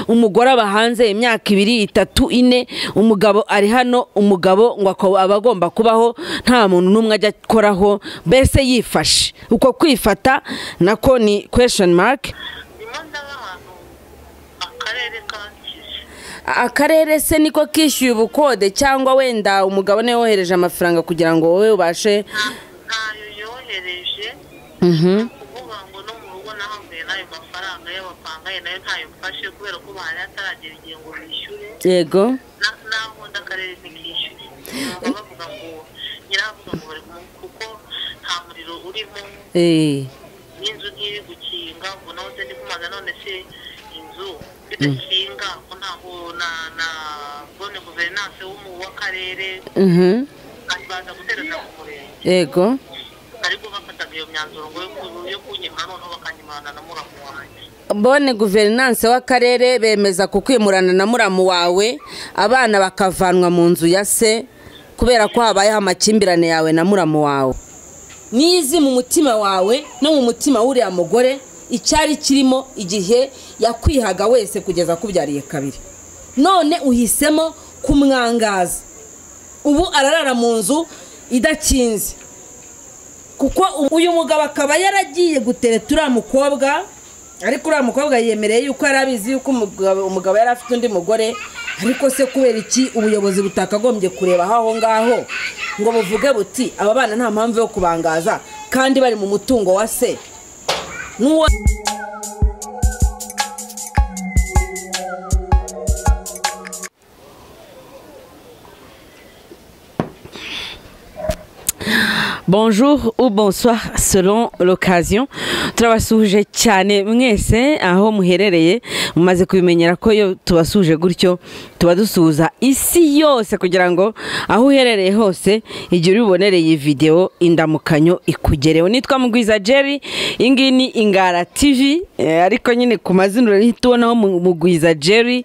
umugore aba hanze imyaka ibiri itatu ine umugabo ari hano umugabo ngo ako- aba agomba kubaho nta muntu n'umwe ajya akoraho mbese yifashe uko kwifata nako ni kwesheni marike nyuma ndaba ahantu akarere kanshyushye akarere se niko kishyuye ubukode cyangwa wenda umugabo niwe wohereje amafaranga kugira ngo wowe ubashe ntayo yohereje kuvuga ngo no mu rugo nahambuye n'ayo mafaranga y'abapangaye nayo ntayo mfashe kubera ko bahari hataragera igihe ngo bishyure yego na- naho undi akarere ntikishyure bavuga ngo nyiravuga ngo bari mu- kuko nta muriro urimo Eh, n'inzu ntiri gukinga ngo naho nze ndi kumaza none se inzu idakinga ko ntaho na na bone guverinanse w'umu- w'akarere mhm, baza guterana ku murenge yego ariko bafataga iyo myanzuro ngo yo ku- yo kunyimura noneho bakanyimarana na muramu wanjye bone guverinanse w'akarere bemeza kukwimurana na muramu wawe abana bakavanwa mu nzu ya se kubera ko habayeho amakimbirane yawe na muramu wawe niyo izi mu mutima wawe no mu mutima w'uriya mugore icyari kirimo igihe yakwihaga wese kugeza akubyariye kabiri none uhisemo kumwangaza ubu ararara mu nzu idakinze kuko uyu mugabo akaba yaragiye gutereta uriya mukobwa ariko uriya mukobwa yemereye yuko yari abizi yuko umugabo umugabo yari afite undi mugore ariko se kubera iki ubuyobozi butakagombye kureba aho ngaho ngo buvuge buti aba bana nta mpamvu yo kubangaza kandi bari mu mutungo wa se n'uwo bonjour ou bonsoir selon l'occasion turabasuhuje cyane mwese aho muherereye mumaze kubimenyera ko iyo tubasuhuje gutyo tuba dusuhuza isi yose kugira ngo aho uherereye hose igihe ubibonereye iyi videwo indamukanyo ikugereho nitwa mugwiza jerry iyi ngiyi ni ingara tv eh, ariko nyine ku mazina urahita ubonaho Mu- mugwiza jerry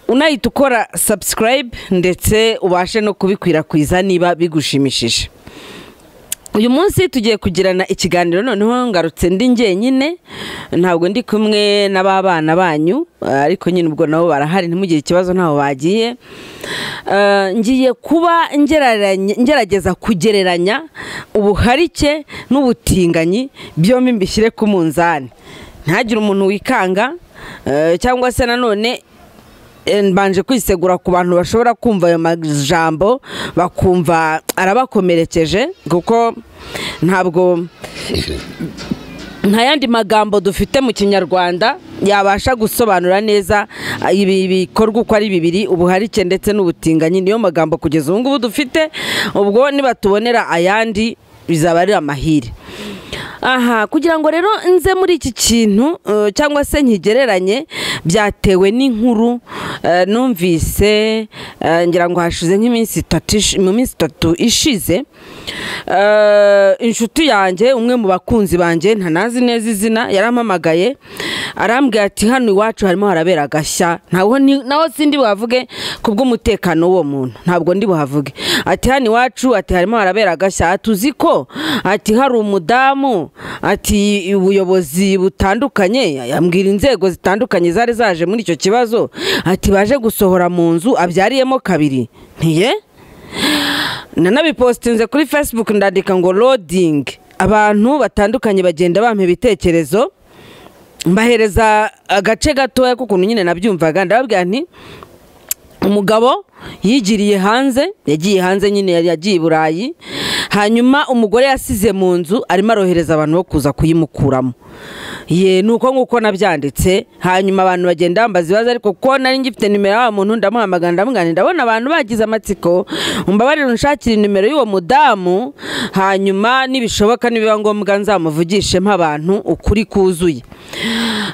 unahita ukora subscribe ndetse ubashe no kubikwirakwiza niba bigushimishije uyu munsi tugiye kugirana ikiganiro noneho ngarutse ndi njyenyine ntabwo ndi kumwe na ba bana banyu ariko nyine ubwo nabo barahari ntimugire ikibazo ntaho bagiye Eh, ngiye kuba ngereranya- ngerageza kugereranya ubuharike n'ubutinganyi byombi mbishyire ku munzani ntihagire umuntu wikanga eh, cyangwa se nanone eh, mbanje kwisegura ku bantu bashobora kumva ayo majambo bakumva arabakomerekeje kuko ntabwo nta yandi magambo dufite mu kinyarwanda yabasha gusobanura neza ah, ibi bikorwa uko ari bibiri ubuharike ndetse n'ubutinganyi niyo magambo kugeza ubu ngubu dufite ubwo nibatubonera ayandi bizaba ari amahire aha kugira ngo rero nze muri iki kintu eh, cyangwa se nkigereranye byatewe n'inkuru eh, numvise eh, ngira ngo hashize nk'iminsi itatu ishi- mu minsi itatu ishize Eh, inshuti yanjye umwe mu bakunzi banjye ntanazi neza izina yarampamagaye arambwira ati hano iwacu harimo harabera agashya ntabwo ni- naho sindi buhavuge ku bw'umutekano w'uwo muntu ntabwo ndi buhavuge ati hano iwacu ati harimo harabera agashya ati uzi ko ati hari umudamu ati ubuyobozi butandukanye yambwira inzego zitandukanye zari zaje muri icyo kibazo ati baje gusohora mu nzu abyariyemo kabiri ntiye nanabipositinze kuri facebook ndandika ngo loading abantu batandukanye bagenda bampa ibitekerezo mbahereza agace gatoya k'ukuntu nyine nabyumvaga ndababwira nti umugabo yigiriye hanze yagiye hanze nyine yari yagiye i burayi hanyuma umugore yasize mu nzu arimo arohereza abantu bo kuza kuyimukuramo ye ni uko nguko nabyanditse hanyuma abantu bagenda bambaza ibibazo ariko kuko nari ngifite nimero y'uwo muntu ndamuhamagara ndamugana ndabona abantu bagize amatsiko umbabarire unshakire nimero y'uwo mudamu hanyuma nibishoboka nibiba ngombwa nzamuvugishemo abantu ukuri kuzuye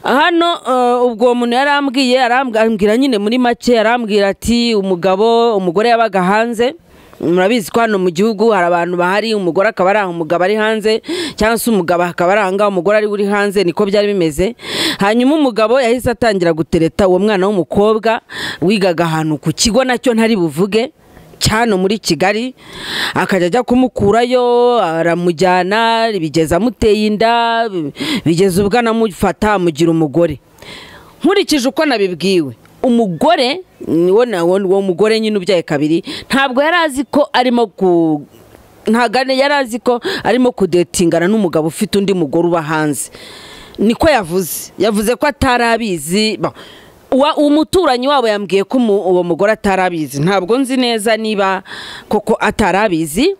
hano eh, ubwo uwo muntu yarambwiye arambwira nyine muri make arambwira ati umugabo umugore yabaga hanze murabizi ko hano mu gihugu hari abantu bahari umugore akaba ari aho umugabo ari hanze cyangwa se umugabo akaba ari ahangaha umugore ari uri hanze niko byari bimeze hanyuma umugabo yahise atangira gutereta uwo mwana w'umukobwa wigaga ahantu ku kigo nacyo ntari buvuge cyano muri kigali akajya ajya kumukurayo aramujyana bigeza amuteye inda bigeza ubwo anamufata amugira umugore nkurikije uko nabibwiwe umugore uwo mugore nyine ubyaye kabiri ntabwo yari azi ko arimo ku ntabwo yari azi ko arimo kudetingana n'umugabo ufite undi mugore uba hanze niko yavuze yavuze ko atari abizi umuturanyi wabo yambwiye ko uwo mugore atari abizi ntabwo nzi neza niba koko atari abizi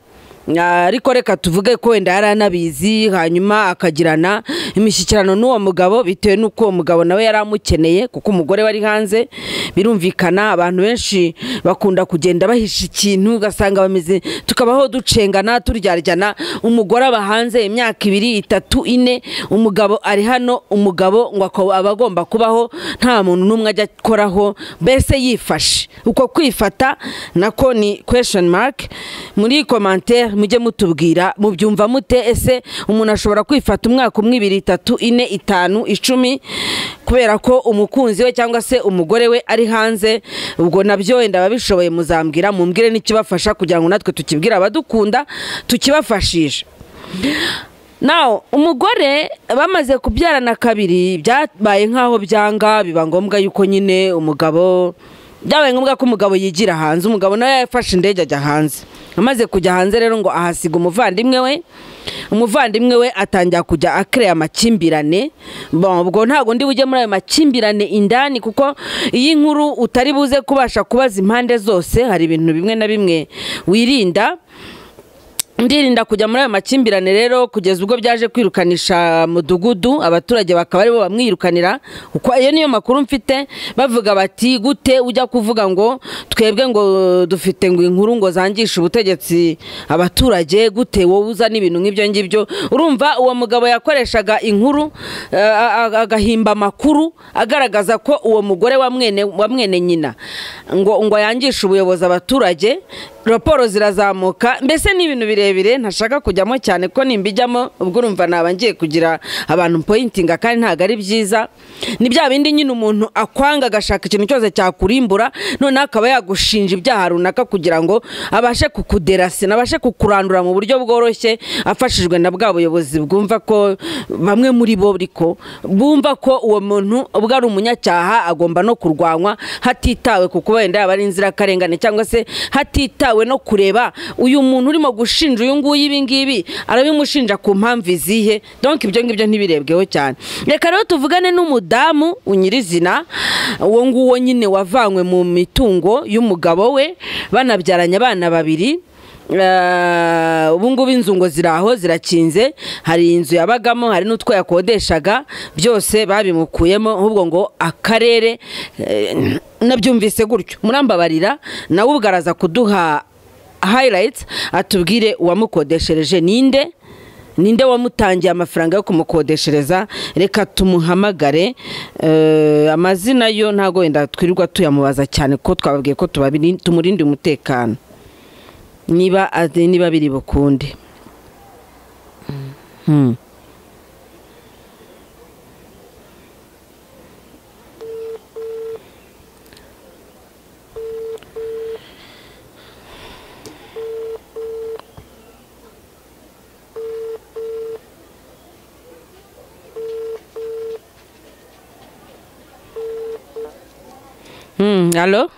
ariko reka tuvuge ko wenda yari anabizi hanyuma akagirana imishyikirano n'uwo mugabo bitewe n'uko uwo mugabo nawe yari amukeneye kuko umugore wari hanze birumvikana abantu benshi bakunda kugenda bahisha ikintu ugasanga bameze tukabaho ducengana turyaryana umugore aba hanze imyaka ibiri itatu ine umugabo ari hano umugabo ngo aba agomba kubaho nta muntu n'umwe ajya akoraho mbese yifashe uko kwifata nako ni kwesheni marike muri komantere mujye mutubwira mubyumva mute ese umuntu ashobora kwifata umwaka umwe ibiri itatu ine itanu icumi kubera ko umukunzi we cyangwa se umugore we ari hanze ubwo nabyo wenda ababishoboye muzambwira mumbwire n'ikibafasha kugira ngo natwe tukibwire abadukunda tukibafashishe nawe umugore bamaze kubyarana kabiri byabaye nk'aho byanga biba ngombwa yuko nyine umugabo byabaye ngombwa ko umugabo yigira hanze umugabo nawe yafashe indege ajya hanze amaze kujya hanze rero ngo ahasiga umuvandimwe we umuvandimwe we atangira kujya akireye amakimbirane ubwo ntabwo ndi bujye muri ayo makimbirane indani kuko iyi nkuru utari buze kubasha kubaza impande zose hari ibintu bimwe na bimwe wirinda ndirinda kujya muri ayo makimbirane rero kugeza ubwo byaje kwirukanisha mudugudu abaturage bakaba aribo bamwirukanira ayo niyo makuru mfite bavuga bati gute ujya kuvuga ngo twebwe ngo dufite ngo inkuru ngo zangishe ubutegetsi abaturage gute wowe uzana ibintu nk'ibyo ngibyo urumva uwo mugabo yakoreshaga inkuru agahimba amakuru agaragaza ko uwo mugore wa mwene nyina ngo ngo yangishe ubuyobozi abaturage raporo zirazamuka mbese ni ibintu birebire ntashaka kujyamo cyane ko nimbijyamo ubwo urumva naba ngiye kugira abantu poyintinga kandi ntabwo ari byiza ni bya bindi nyine umuntu akwanga agashaka ikintu cyose cyakurimbura noneho akaba yagushinja ibyaha runaka kugira ngo abashe kukuderasina abashe kukurandura mu buryo bworoshye afashijwe na bwa buyobozi bwumva ko bamwe muri bo ariko bumva ko uwo muntu ubwo ari umunyacyaha agomba no kurwanywa hatitawe ku kuba wenda yaba ari inzirakarengane cyangwa se hatitawe no kureba uyu muntu urimo gushinja uyu nguyu ibi ngibi arabimushinja ku mpamvu izihe donke ibyo ngibyo ntibirebweho cyane reka rero tuvugane n'umudamu nyirizina uwo nguwo nyine wavanywe mu mitungo y'umugabo we banabyaranye abana babiri ubungubu inzu ngo ziri aho zirakinze hari inzu yabagamo hari n'utwo yakodeshaga byose babimukuyemo ahubwo ngo akarere nabyumvise gutyo murambabarira nawe ubwo araza kuduha hayirayiti atubwire uwamukodeshereje ninde ninde wamutangiye amafaranga yo kumukodeshereza reka tumuhamagare amazina yo ntabwo wenda twirirwa tuyamubaza cyane ko twababwiye ko tumurinde umutekano niba niba biri bukunde halo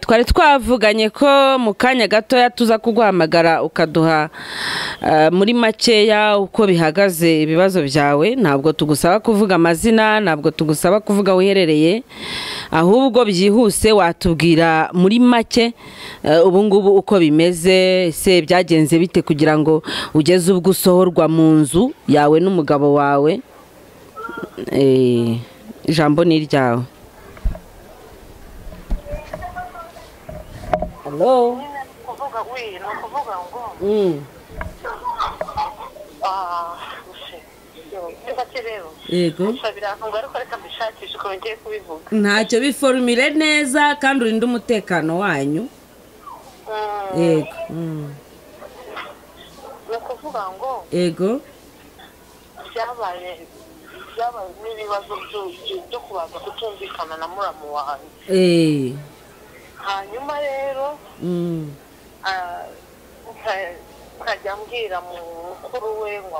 twari twavuganye ko mu kanya gatoya tuza kuguhamagara ukaduha muri makeya uko bihagaze ibibazo byawe ntabwo tugusaba kuvuga amazina ntabwo tugusaba kuvuga aho uherereye ahubwo byihuse watubwira muri make ubungubu uko bimeze se byagenze bite kugira ngo ugeze ubwo usohorwa mu nzu yawe n'umugabo wawe ijambo ni iryawe halo kuvuga we ni ukuvuga ngo yego ntacyo biforumire neza kandi urinde umutekano wanyu yego ni ukuvuga ngo yego byabaye byabaye n'ibibazo byo kubanza kutumvikana na muramu wanjye hanyuma rero nkajya mbwira mukuru we ngo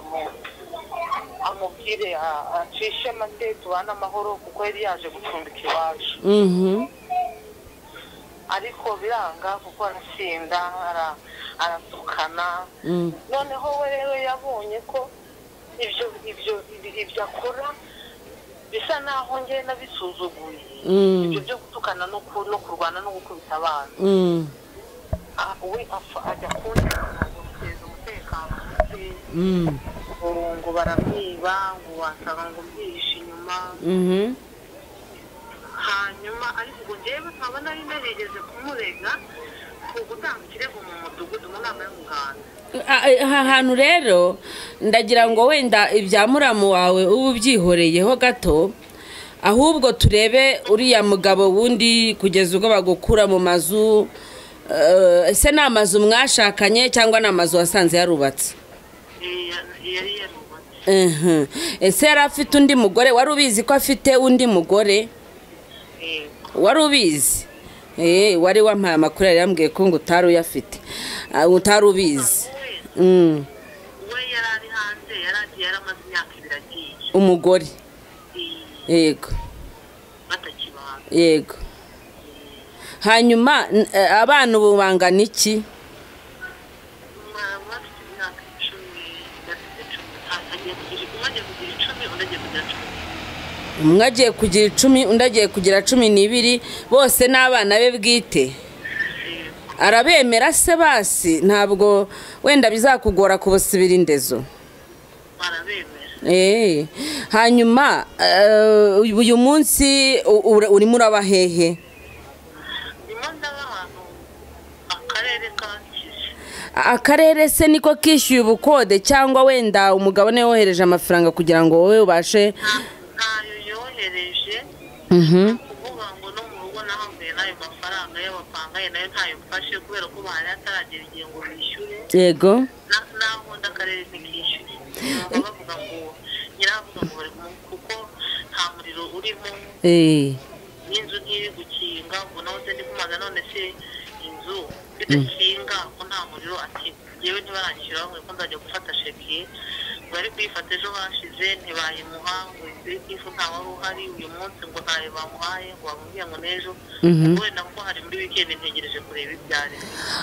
amubwire a- acishe make tubane amahoro kuko yari yaje gucumbika iwacu ariko biranga kuko arasinda ara- aratukana noneho we rero yabonye ko ibyo ibyo ibyo akora bisa naho nge nabisuzuguye Mm. ibyo byo gutukana no ku- no kurwana no gukubita abana Ah, we apfa ajya kundi guteza umutekano muke ngo baramwiba ngo wasanga ngo mbyihishe inyuma hanyuma ariko ubwo njyewe nkaba nari narigeze kumurega ku gutanga ikirego mu mudugudu mu nama y'umuganda aha hantu rero ndagira ngo wenda ibya muramu wawe uba ubyihoreyeho gato ahubwo turebe uriya mugabo wundi kugeza ubwo bagukura mu mazu eh, ese ni amazu mwashakanye cyangwa ni amazu wasanze yarubatse Eh, ya- yari yarubatse Mhm. ese yari afite undi mugore wari ubizi ko afite undi mugore yego wari ubizi Eh, wari wampaye amakuru yari yambwiye ko ngo utari uyafite Ah, utari ubizi we Mm, we yari ari hanze yari agiye yaramaze imyaka ibiri agiye umugore Eh, yego batakibana yego hanyuma n- eh, abana ubu bangana iki Ma- bafite imyaka icumi bafite cumi agiye kugira umwe agiye kugira icumi undi agiye kugira cumi umwe agiye kugira icumi undi agiye kugira cumi n'ibiri bose n'abana be bwite Eh, arabemera se basi ntabwo wenda bizakugora kubusibira indezo barabemera Eh, hanyuma eh, uyu munsi u- ura- urimo uraba hehe ndimo ndaba ahantu akarere ka kije akarere se niko kishyuye ubukode cyangwa wenda umugabo niwe wohereje amafaranga kugira ngo wowe ubashe ntayo yohereje Mhm. kuvuga ngo no mu rugo nahambuye n'ayo mafaranga y'abapanganye nayo ntayo mfashe kubera ko bari ataragera igihe ngo bishyure yego na- naho undi akarere ntikishyure Baba bavuga ngo nyiravuga ngo bari mu- kuko nta muriro urimo Eh, n'inzu ntiri gukinga ngo nawe uze ndikumaza none se inzu idakinga ko nta muriro ati yewe ntibaranyishyura ngo ko nzajya gufata sheki bari kuyifata ejo hashize ntibayimuha ngo inzu y'ifu nta wari uhari uyu munsi ngo ntayo bamuhaye ngo bamubwiye ngo n'ejo wenda kuko hari muri wikendi ntegereje kureba ibyari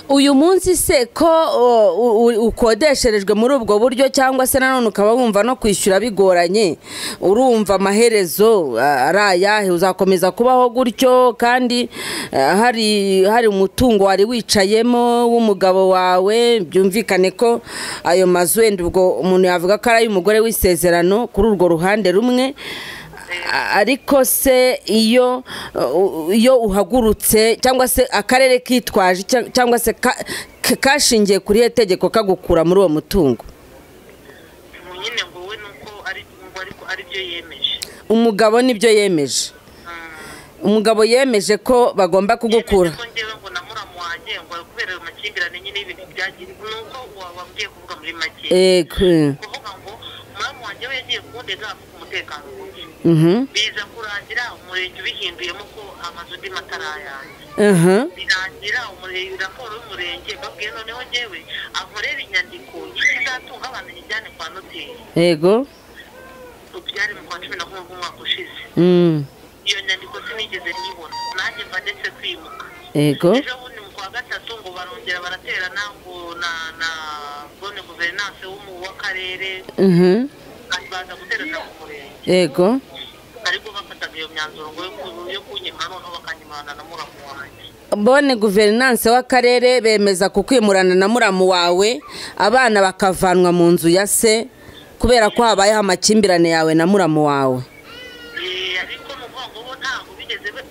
uyu munsi se ko o, u- u- ukodesherejwe muri ubwo buryo cyangwa se nanone ukaba wumva no kwishyura bigoranye urumva amaherezo a- ari ayahe uzakomeza kubaho gutyo kandi eh, hari hari umutungo wari wicayemo w'umugabo wawe byumvikane ko ayo mazu wenda ubwo umuntu yavuga ko ari ay'umugore w'isezerano kuri urwo ruhande rumwe A- ariko se iyo uh, iyo uhagurutse cyangwa se akarere kitwaje cya- cyangwa se ka- ka- kashingiye kuri iyo tegeko kagukura muri uwo mutungo ubu nyine ngo we nuko ari ngo ariko aribyo yemeje umugabo nibyo yemeje Mm. umugabo yemeje ko bagomba kugukura Yemeje ko njyewe ngo na muramu wanjye ngo kubera ayo makimbirane nyine y'ibintu byagiye nuko wababwiye kuvuga muri make yego eh, kuvuga ngo umwami wanjye we yagiye kundega afite umutekano muke mhm, biza kurangira umurenge ubihinduyemo ko amazu ndi matarayanjye aha, birangira umurenge raporo y'umurenge babwiye noneho njyewe akorera inyandiko y'ikizatunga abantu yijyane kwa noteri yego byari mu kwa cumi na kumwe bw'umwaka ushize mm, iyo nyandiko sinigeze nyibona nanjye mba ndetse kwimuka yego ejo bundi mu kwa gatatu ngo barongera baraterana ngo na na bone guverinanse w'umu- w'akarere mhm, baza guterana ku murenge yego ariko bafataga iyo myanzuro ngo yo ku- yo kunyima noneho bakanyimana na muramu wanjye bone guverinanse w'akarere bemeza kukwimurana na muramu wawe abana bakavanwa mu nzu ya se kubera ko habayeho amakimbirane yawe na muramu wawe Eh, ariko ni ukuvuga ngo bo ntabwo bigeze be-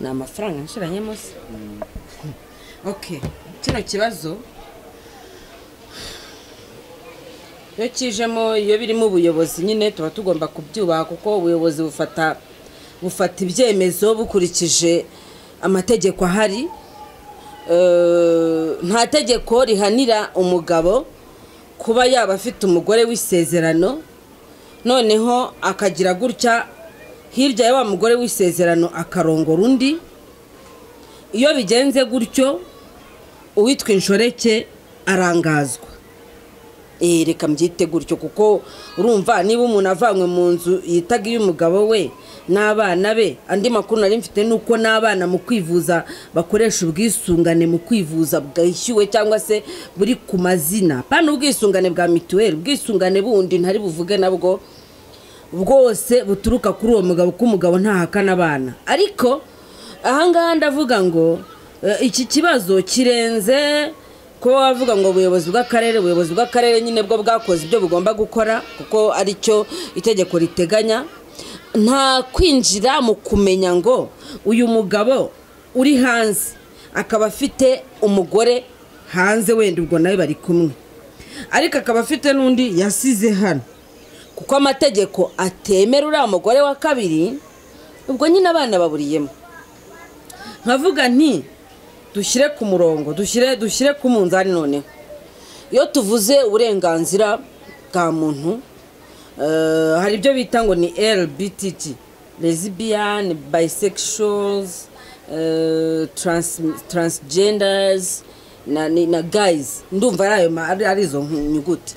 ni amafaranga nshiranyemo se ok kino kibazo iyo kijemo iyo birimo ubuyobozi nyine tuba tugomba kubyubaha kuko ubuyobozi bufata bufata ibyemezo bukurikije amategeko ahari Eh, nta tegeko rihanira umugabo kuba yaba afite umugore w'isezerano noneho akagira gutya hirya ya wa mugore w'isezerano akarongora undi iyo bigenze gutyo uwitwa inshoreke arangazwa eh reka mbyite gutyo kuko urumva niba umuntu avanywe mu nzu yitaga iy'umugabo we n'abana be andi makuru nari mfite ni uko n'abana mu kwivuza bakoresha ubwisungane mu kwivuza bwishyuwe cyangwa se buri ku mazina pana ubwisungane bwa mituweli ubwisungane bundi ntari buvuge nabwo bwose buturuka kuri uwo mugabo ko umugabo ntahakana abana ariko ahangaha ndavuga ngo eh, iki kibazo kirenze kuba wavuga ngo ubuyobozi bw'akarere ubuyobozi bw'akarere nyine bwo bwakoze ibyo bugomba gukora kuko ari cyo itegeko riteganya nta kwinjira mu kumenya ngo uyu mugabo uri hanze akaba afite umugore hanze wenda ubwo nawe bari kumwe ariko akaba afite n'undi yasize hano kuko amategeko atemera uriya mugore wa kabiri ubwo nyine abana baburiyemo nkavuga nti dushyire ku murongo dushyire dushyire ku munzani noneho iyo tuvuze uburenganzira bwa muntu eh, hari ibyo bita ngo ni lbtt lesbian bisexuals eh, trans, transgenders na, ni- na guys ndumva ari ayo ma- ari ari izo nyuguti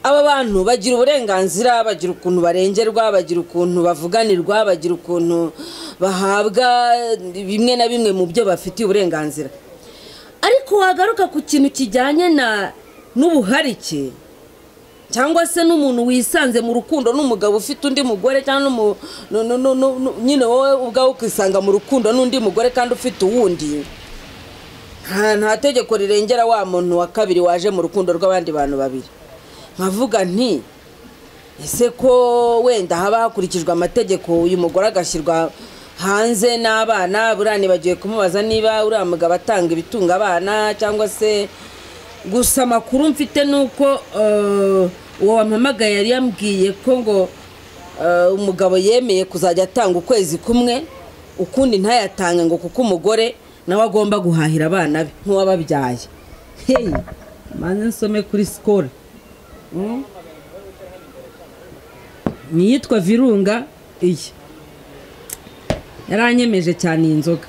aba bantu bagira uburenganzira bagira ukuntu barengerwa bagira ukuntu bavuganirwa bagira ukuntu bahabwa bimwe na bimwe mu byo bafitiye uburenganzira ariko wagaruka ku kintu kijyanye na n'ubuharike cyangwa se n'umuntu wisanze mu rukundo n'umugabo ufite undi mugore cyangwa n'umu- nu- nu- nu- nu- nu- nyine wowe ubwawe ukisanga mu rukundo n'undi mugore kandi ufite uwundi nta nta tegeko rirengera wa muntu wa kabiri waje mu rukundo rw'abandi bantu babiri nkavuga nti ese ko wenda haba hakurikijwe amategeko uyu mugore agashyirwa hanze n'abana buriya nibagiwe kumubaza niba uriya mugabo atanga ibitunga abana cyangwa se gusa amakuru mfite ni uko eh, uwo wampamagaye yari yambwiye ko ngo eh, umugabo yemeye kuzajya atanga ukwezi kumwe ukundi ntayatange ngo kuko umugore nawe agomba guhahira abana be nk'uwababyaye heyi maze nsome kuri sikoro ni iyitwa virunga iyi yaranyemeje cyane iyi nzoga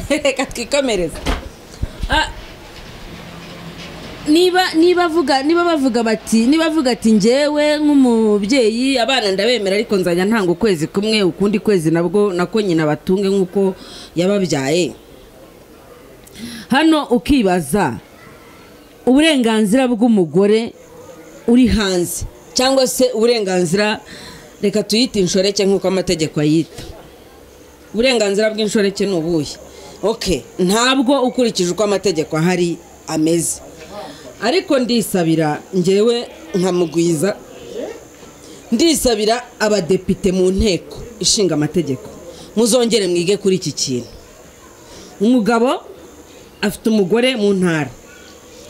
reka twikomereze Ah, niba niba avuga niba bavuga bati niba avuga ati njyewe nk'umubyeyi abana ndabemera ariko nzajya ntanga ukwezi kumwe ukundi kwezi nabwo nako nyina batunge nk'uko yababyaye hano ukibaza uburenganzira bw'umugore uri hanze cyangwa se uburenganzira reka tuyite inshoreke nk'uko amategeko ayita uburenganzira bw'inshoreke ni ubuhe ok ntabwo ukurikije uko amategeko ahari ameze ariko ndisabira ngewe nkamugwiza ndisabira abadepite mu nteko ishinga amategeko muzongere mwige kuri iki kintu umugabo afite umugore mu ntara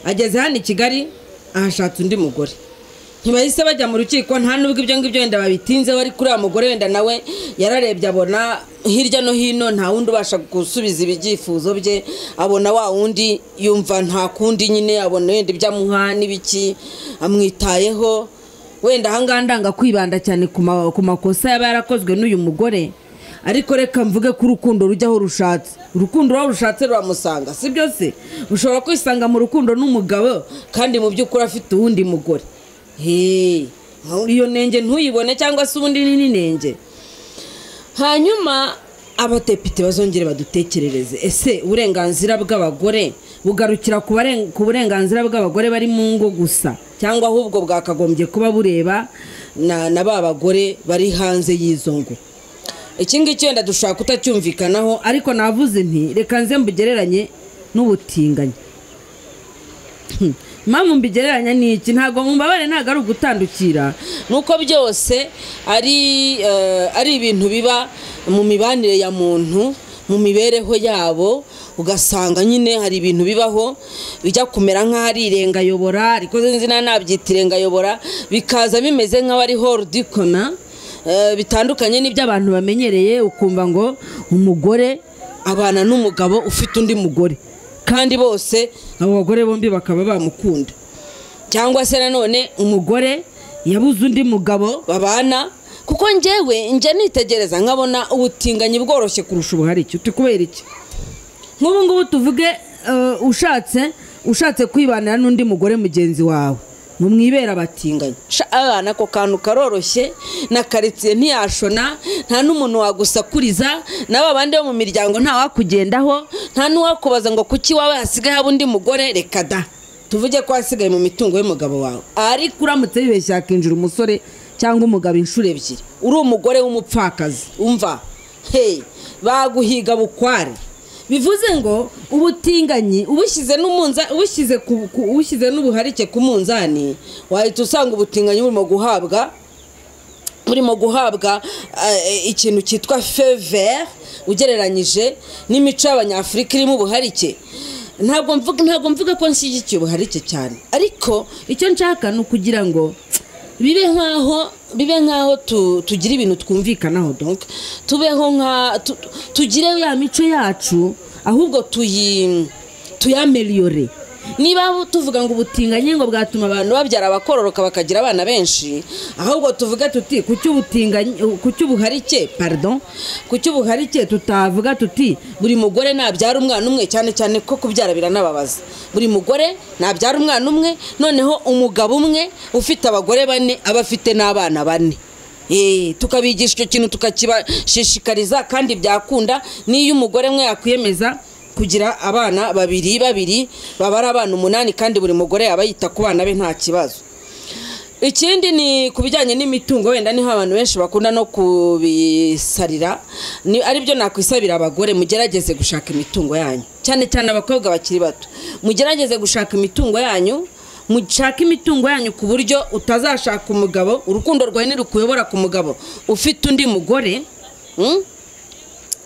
ageze hano i kigali ahashatse undi mugore ntibahise bajya mu rukiko nta nubwo ibyo ngibyo wenda babitinzeho ariko uriya mugore wenda nawe yararebye abona hirya no hino nta wundi ubasha gusubiza ibyifuzo bye abona wa wundi yumva nta kundi nyine abona wenda ibyo amuha n'ibiki amwitayeho wenda ahangaha ndanga kwibanda cyane ku ma- ku makosa yaba yarakozwe n'uyu mugore ariko reka mvuge ko urukundo rujya aho rushatse urukundo aho rushatse ruramusanga si byo se ushobora kwisanga mu rukundo n'umugabo kandi mu by'ukuri afite uwundi mugore heee iyo nenge ntuyibone cyangwa se ubundi ni n'inenge hanyuma abadepite bazongere badutekerereze ese uburenganzira bw'abagore bugarukira ku baren- ku burenganzira bw'abagore bari mu ngo gusa cyangwa ahubwo bwakagombye kuba bureba na na ba bagore bari hanze y'izo ngo iki ngiki wenda dushobora kutacyumvikanaho ariko navuze nti reka nze mbugereranye n'ubutinganyi impamvu mbigereranya ni iki ntabwo mumbabare ntabwo ari ugutandukira nuko byose ari eh, ari ibintu biba mu mibanire ya muntu mu mibereho yabo ugasanga nyine hari ibintu bibaho bijya kumera nk'aho ari irengayobora ariko sinzi na nabyita irengayobora bikaza bimeze nk'aho ari horudikona bitandukanye n'ibyo abantu bamenyereye ukumva ngo umugore abana n'umugabo ufite undi mugore kandi bose abo bagore bombi bakaba bamukunda cyangwa se nanone umugore yabuze undi mugabo babana kuko njyewe njya nitegereza nkabona ubutinganyi bworoshye kurusha ubuharike turi kubera iki nk'ubu ngubu tuvuge eh, ushatse ushatse kwibanira n'undi mugore mugenzi wawe ngo mwibera abatinganyi ako kantu karoroshye na karitsiye ntiyashona nta n'umuntu wagusakuriza n'aba bandi bo mu miryango ntawakugendaho nta n'uwakubaza ngo kuki iwawe hasigaye haba undi mugore reka da tuvuge ko hasigaye mu mitungo y'umugabo wawe ariko uramutse wibeshye hakinjira umusore cyangwa umugabo inshuro ebyiri uri umugore w'umupfakazi umva heyi baguhiga bukware bivuze ngo ubutinganyi ubushyize n'umunza ubushyize ubushyize n'ubuharike ku munzani wahita usanga ubutinganyi burimo guhabwa burimo guhabwa ikintu cyitwa fevere ugereranyije n'imico y'abanyafurika irimo ubuharike ntabwo mvuga ntabwo mvuga ko nshyigikiye ubuharike cyane ariko icyo nshaka ni ukugira ngo bibe nk'aho bibe nk'aho tugira ibintu twumvikanaho donka tubeho nka tugire ya mico yacu ahubwo tuyameriyore niba tuvuga ngo ubutinganyi ngo bwatuma abantu babyara abakororoka bakagira abana benshi ahubwo tuvuge tuti ku cy'ubuharike pardon ku cy'ubuharike tutavuga tuti buri mugore nabyara umwana umwe cyane cyane ko kubyara biranababaza buri mugore nabyara umwana umwe noneho umugabo umwe ufite abagore bane aba afite n'abana bane tukabigisha icyo kintu tukakibashishikariza kandi byakunda n'iyo umugore umwe yakwiyemeza kugira abana babiri babiri baba ari abana umunani kandi buri mugore yaba yita ku bana be nta kibazo ikindi ni ku bijyanye n'imitungo wenda niho abantu benshi bakunda no kubisarira aribyo nakwisabira abagore mugerageze gushaka imitungo yanyu cyane cyane abakobwa bakiri bato mugerageze gushaka imitungo yanyu mushaka imitungo yanyu ku buryo utazashaka umugabo urukundo rwawe ntirukuyobora ku mugabo ufite undi mugore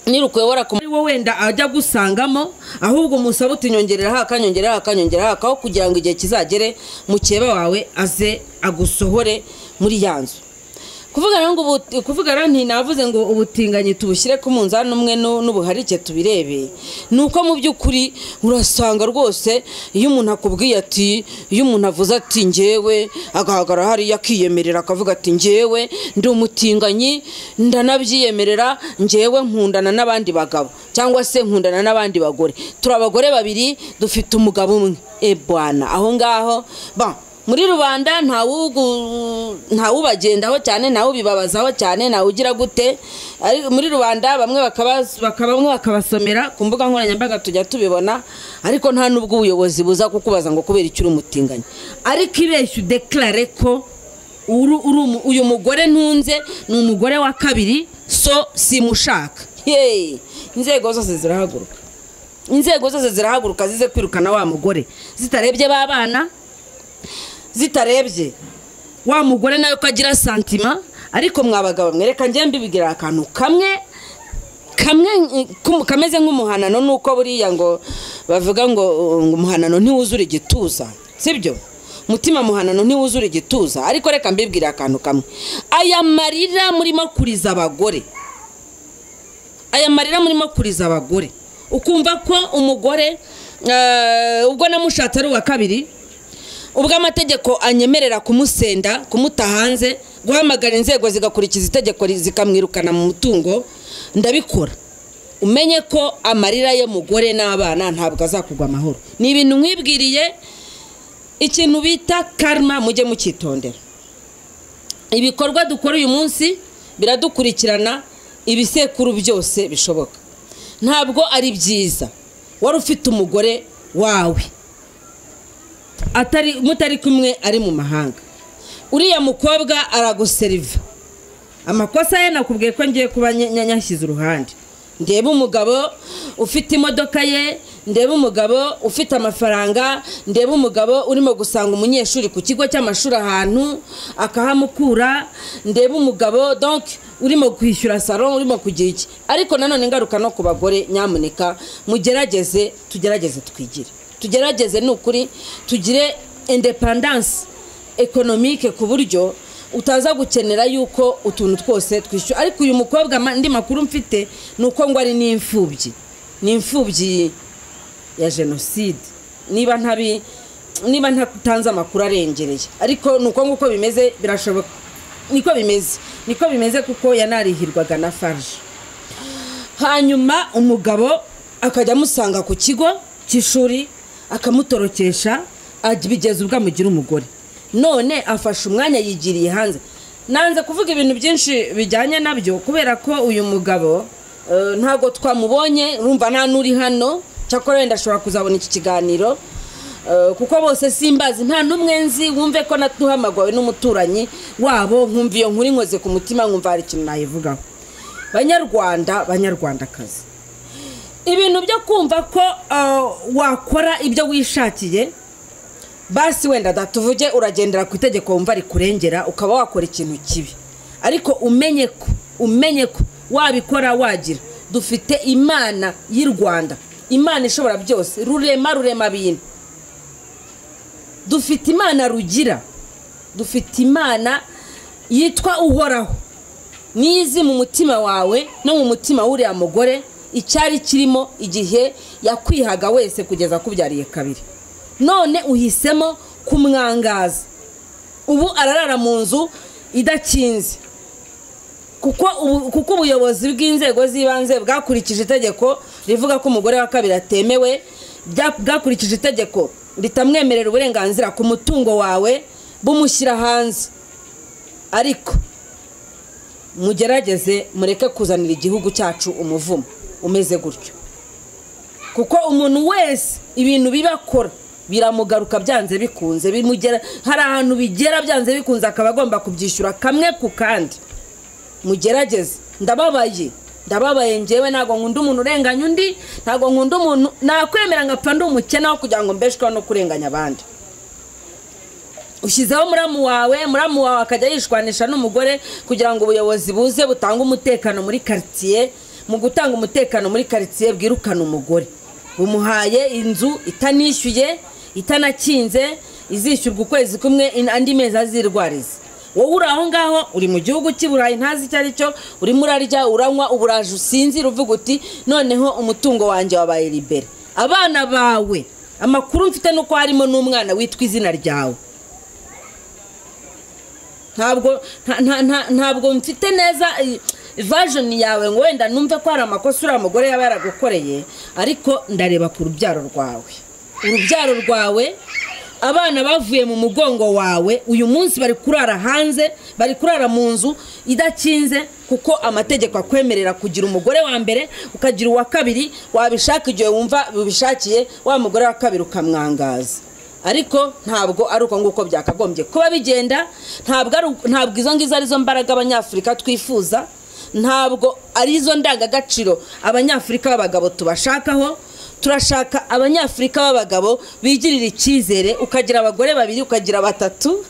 nirukuyobora ku wowe wenda ajya gusangamo ahubwo umusaba utinyongereraho akanyongeraho akanyongeraho akaho kugira ngo igihe kizagere mukeba wawe aze agusohore muri ya nzu kuvuga rero ntinavuze ngo ubutinganyi tubushyire ku munzani umwe n'ubuharike tubirebe ni uko mu by'ukuri urasanga rwose iyo umuntu akubwiye ati iyo umuntu avuze ati ngewe agahagarara hariya akiyemerera akavuga ati ngewe ndi umutinganyi ndanabyiyemerera ngewe nkundana n'abandi bagabo cyangwa se nkundana n'abandi bagore turi abagore babiri dufite umugabo umwe ebwana aho ngaho ba muri rubanda ntawubagendaho cyane ntawubibabazaho cyane ntawugira gute muri rubanda bamwe bakabasomera ku mbuga nkoranyambaga tujya tubibona ariko nta n'ubwo ubuyobozi buza kukubaza ngo kubera icyo uri umutinganyi ariko ibeshya udekarare ko uyu mugore ntunze ni umugore wa kabiri so simushaka inzego zose zirahaguruka inzego zose zirahaguruka zize kwirukana wa mugore zitarebye b'abana zitarebye wa mugore nawe ko agira santima ariko mwabagabo mwereka njye mbibigira akantu kamwe kamwe kameze nk'umuhanano nuko buriya ngo bavuga ngo umuhanano ntiwuzure igituza sibyo mutima muhanano ntiwuzure igituza ariko reka mbibwire akantu kamwe aya marira murimo kuriza abagore aya marira murimo kuriza abagore ukumva ko umugore ubwo namushatse ari uwa kabiri ubwo amategeko anyemerera kumusenda kumuta hanze guhamagara inzego zigakurikiza itegeko zikamwirukana mu mutungo ndabikora umenye ko amarira ye mugore n'abana ntabwo azakugwa amahoro ni ibintu mwibwiriye ikintu bita karma mujye mukitondera ibikorwa dukora uyu munsi biradukurikirana ibisekuru byose bishoboka ntabwo ari byiza wari ufite umugore wawe atari mutari kumwe ari mu mahanga uriya mukobwa araguseriva amakosa ye nakubwiye ko ngiye kuba nyashyize uruhande ndeba umugabo ufite imodoka ye ndeba umugabo ufite amafaranga ndeba umugabo urimo gusanga umunyeshuri ku kigo cy'amashuri ahantu akahamukura ndeba umugabo donke urimo kwishyura salo urimo kugira iki ariko nanone ingaruka no ku bagore nyamuneka mugerageze tugerageze twigire tugerageze ni ukuri tugire indepandanse ekonomike ku buryo utaza gukenera yuko utuntu twose twishyura ariko uyu mukobwa andi makuru mfite ni uko ngo ari n'imfubyi ni imfubyi ya jenoside niba ntabi niba ntatanze amakuru arengereye ariko ni uko nguko bimeze birashoboka niko bimeze niko bimeze kuko yanarihirwaga na farge hanyuma umugabo akajya amusanga ku kigo cy'ishuri akamutorokesha bigeza ubwo amugira umugore none afashe umwanya yigiriye hanze nanze kuvuga ibintu byinshi bijyanye nabyo kubera ko uyu mugabo eh, ntabwo twamubonye urumva nta n'uri hano cyakora wenda ashobora kuzabona iki kiganiro Eh, kuko bose simbazi nta n'umwe nzi wumve ko natuhamagawe n'umuturanyi wabo nkumva iyo nkuru inkoze ku mutima nkumva hari ikintu nayivugaho banyarwanda banyarwandakazi ibintu byo kumva ko eh, wakora ibyo wishakiye basi wenda datuvuge uragendera ku itegeko wumva rikurengera ukaba wakora ikintu kibi ariko umenye ko umenye ko wabikora wagira dufite imana y'i rwanda imana ishobora byose rurema rurema bintu dufite imana rugira dufite imana yitwa uhoraho niyo izi mu mutima wawe no mu mutima w'uriya mugore icyari kirimo igihe yakwihaga wese kugeza akubyariye kabiri none uhisemo kumwangaza ubu ararara mu nzu idakinze kuko ubu- kuko ubuyobozi bw'inzego z'ibanze bwakurikije itegeko rivuga ko umugore wa kabiri atemewe bya- bwakurikije itegeko ritamwemerera uburenganzira ku mutungo wawe bumushyira hanze ariko mugerageze mureke kuzanira igihugu cyacu umuvumo umeze gutyo kuko umuntu wese ibintu bibakora biramugaruka byanze bikunze bimugera hari ahantu bigera byanze bikunze akaba agomba kubyishyura kamwe ku kandi mugerageze ndababaye ndababaye ngewe ntabwo nkunda umuntu urenganya undi ntabwo nkunda umuntu nakwemera nkapfa ndi umukene aho kugira ngo mbeshweho no kurenganya abandi ushyizeho muramu wawe muramu wawe akajya yishwanisha n'umugore kugira ngo ubuyobozi buze butange umutekano muri karitsiye mu gutanga umutekano muri karitsiye bwirukana umugore bumuhaye inzu itanishyuye itanakinze izishyurwa ukwezi kumwe in- andi mezi azirwariza wowe uri aho ngaho uri mu gihugu cy'i burayi ntazi icyo ari cyo urimo urarya uranywa uburaje usinzira uvuga uti noneho umutungo wanjye wabaye libere abana bawe amakuru mfite ni uko harimo n'umwana witwa izina ryawe ntabwo nta- nta- nta- ntabwo mfite neza vajoni yawe ngo wenda numve ko hari amakosa uriya mugore yaba yaragukoreye ariko ndareba ku rubyaro rwawe urubyaro rwawe abana bavuye mu mugongo wawe uyu munsi bari kurara hanze bari kurara mu nzu idakinze kuko amategeko akwemerera kugira umugore wa mbere ukagira uwa kabiri wabishaka igihe wumva ubishakiye wa mugore wa kabiri ukamwangaza ariko ntabwo ari uko nguko byakagombye kuba bigenda ntabwo ari uko- ntabwo izo ngizo arizo mbaraga abanyafurika twifuza ntabwo ari izo ndangagaciro abanyafurika b'abagabo tubashakaho turashaka abanyafurika b'abagabo bigirira icyizere ukagira abagore babiri ukagira batatu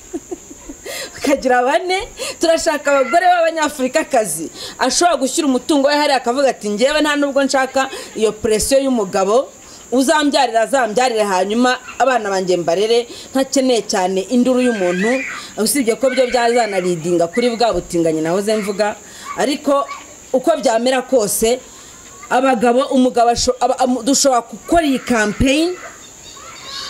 ukagira bane turashaka abagore b'abanyafurikakazi ashobora gushyira umutungo we hariya akavuga ati ngewe nta nubwo nshaka iyo presiyo y'umugabo uzambyarira azambyarire hanyuma abana banjye mbarere ntakeneye cyane induru y'umuntu usibye ko byo byazanaridinga kuri bwa butinganyi nahoze mvuga ariko uko byamera kose abagabo umugabo asho- aba- amu- dushobora gukora iyi kampeyini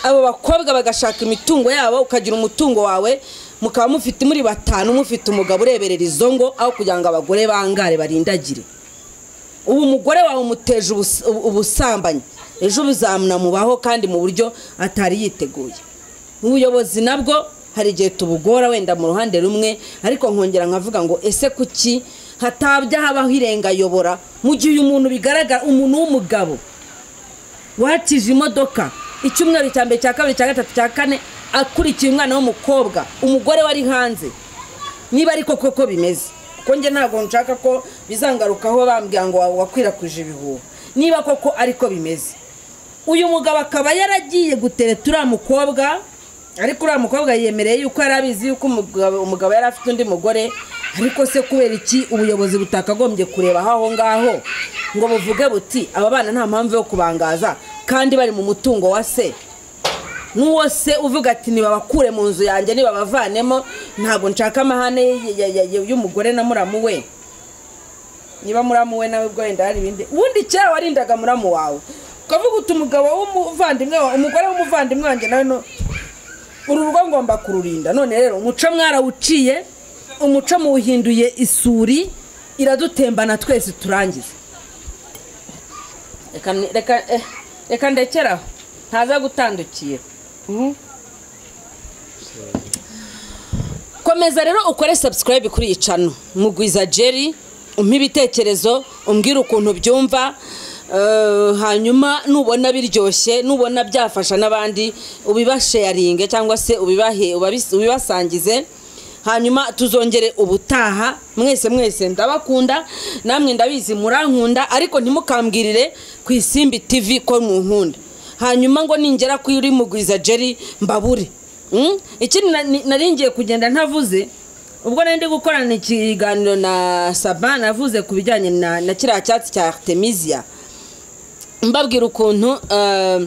abo bakobwa bagashaka imitungo yabo ukagira umutungo wawe mukaba mufite muri batanu mufite umugabo ureberera izo ngo aho kugira ngo abagore bangare barindagire ubu umugore wawe umuteje ubus- ubu- ubusambanyi ejo buzamunamubaho kandi mu buryo atari yiteguye ubuyobozi nabwo hari igihe tubugora wenda mu ruhande rumwe ariko nkongera nkavuga ngo ese kuki hatabya habaho irengayobora mu gihe uyu muntu bigaragara umuntu w'umugabo wakije imodoka icyumweru cya mbere cya kabiri cya gatatu cya kane akurikiye umwana w'umukobwa umugore wari hanze niba ariko koko bimeze kuko njye ntabwo nshaka ko bizangarukaho bambwira ngo wakwirakwije ibihuha niba koko ariko bimeze uyu mugabo akaba yaragiye gutereta uriya mukobwa ariko uriya mukobwa yemereye yuko yari abizi yuko umugabo umugabo yari afite undi mugore ariko se kubera iki ubuyobozi butakagombye kureba aho ngaho ngo buvuge buti aba bana nta mpamvu yo kubangaza kandi bari mu mutungo wa se n'uwo se uvuga ati nibabakure mu nzu yanjye nibabavanemo ntabwo nshaka amahane y- y- y- y- y'umugore na muramu we niba muramu we nawe ubwo wenda hari ibindi ubundi kera warindaga muramu wawe ukavuga uti umugabo w'umuvandimwe wa- umugore w'umuvandimwe wanjye nawe no uru rugo ngomba kururinda none rero umuco mwarawuciye umuco muwuhinduye isuri iradutembana twese turangize Reka ni- reka eh, reka ndekeraho ntaza gutandukira komeza rero ukore subscribe kuri iyi cano mugwiza jeri umpe ibitekerezo umbwire ukuntu ubyumva eh, hanyuma nubona biryoshye nubona byafasha n'abandi ubibasheyaringe cyangwa se ubibahe ubabis- ubibasangize hanyuma tuzongere ubutaha mwese mwese ndabakunda namwe ndabizi murankunda ariko ntimukambwirire ku isimbi tv ko munkunda hanyuma ngo ningera kuri mugwiza jeri mbabure Mm? ikindi na- ni- nari ngiye kugenda ntavuze ubwo nari ndi gukorana ikiganiro na saba navuze ku bijyanye na na kiriya cyatsi cya artemisia mbabwira ukuntu eh,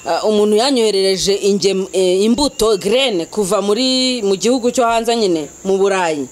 eh, umuntu yanyoherereje ingem- eh, imbuto gerene kuva muri mu gihugu cyo hanze nyine mu burayi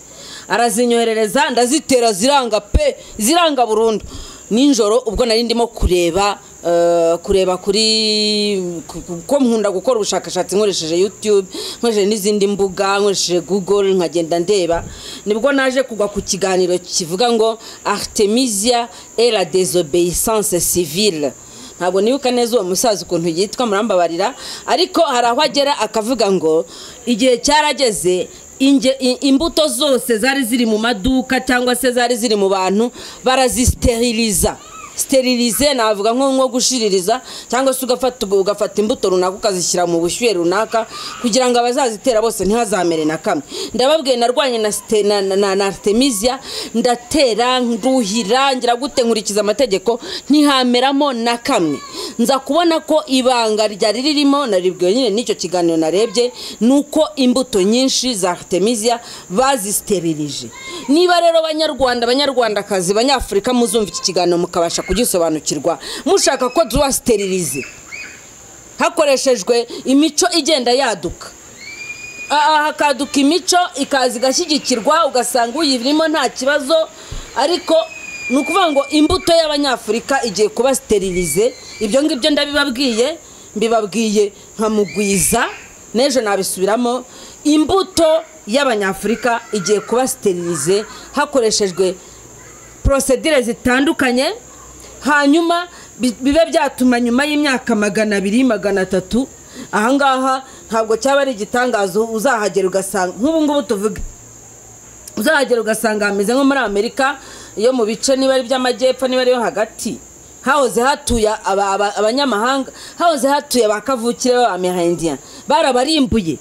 arazinyoherereza ndazitera ziranga pe ziranga burundu nijoro ubwo nari ndimo kureba eh, kureba kuri ku- ku- ko nkunda gukora ubushakashatsi nkoresheje youtube nkoresheje n'izindi mbuga nkoresheje google nkagenda ndeba nibwo naje kugwa ku kiganiro kivuga ngo artemisia et la désobéissance civile ntabwo nibuka neza uwo musaza ukuntu yitwa murambabarira ariko hari aho agera akavuga ngo igihe cyarageze inge- i- imbuto zose zari ziri mu maduka cyangwa se zari ziri mu bantu barazisteriliza sterilize navuga nko nko gushiririza cyangwa se ugafata ugafata imbuto runaka ukazishyira mu bushyuhe runaka kugira ngo abazazitera bose ntihazamere na kamwe ndababwiye narwanye na ste- na- na- na- na artemisia ndatera nduhira ngira gute nkurikiza amategeko ntihameramo na kamwe nza kubona ko ibanga ryari ririmo naribwiwe nyine n'icyo kiganiro narebye ni uko imbuto nyinshi za artemisia bazisiteririje niba rero banyarwanda banyarwandakazi banyafurika muzumva iki kiganiro mukabasha kugisobanukirwa mushaka ko tubasiteririze hakoreshejwe imico igenda yaduka aha hakaduka imico ikaza igashyigikirwa ugasanga uyirimo nta kibazo ariko ni ukuvuga ngo imbuto y'abanyafurika igiye kuba sterilize ibyo ngibyo ndabibabwiye mbibabwiye nka mugwiza n'ejo nabisubiramo imbuto y'abanyafurika igiye kuba sterilize hakoreshejwe porosedire zitandukanye hanyuma bi- bibe byatuma nyuma y'imyaka magana abiri magana atatu ahangaha ntabwo cyaba ari igitangazo uzahagera ugasanga nk'ubu ngubu tuvuge uzahagera ugasanga hameze nko muri amerika iyo mu bice niba ari iby'amajyepfo niba ariyo hagati hahoze hatuye aba- aba- abanyamahanga hahoze hatuye ba kavukire b'abamehindiya barabarimbuye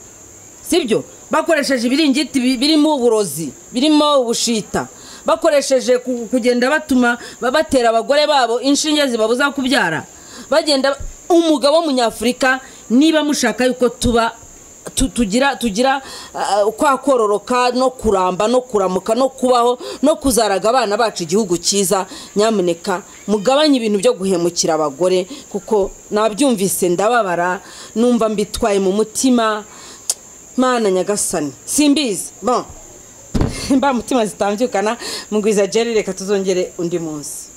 sibyo bakoresheje ibiringiti bi- birimo uburozi birimo ubushita bakoresheje ku- kugenda batuma ba- batera abagore babo inshinge zibabuza kubyara bagenda umugabo w'umunyafurika niba mushaka yuko tuba tu- tugira tugira ah, kwa kororoka no kuramba no kuramuka no kubaho no kuzaraga abana bacu igihugu cyiza nyamuneka mugabanye ibintu byo guhemukira abagore kuko nabyumvise ndababara numva mbitwaye mu mutima mana nyagasani simbizi bon mba mutima zitambyukana mugwiza jeri reka tuzongere undi munsi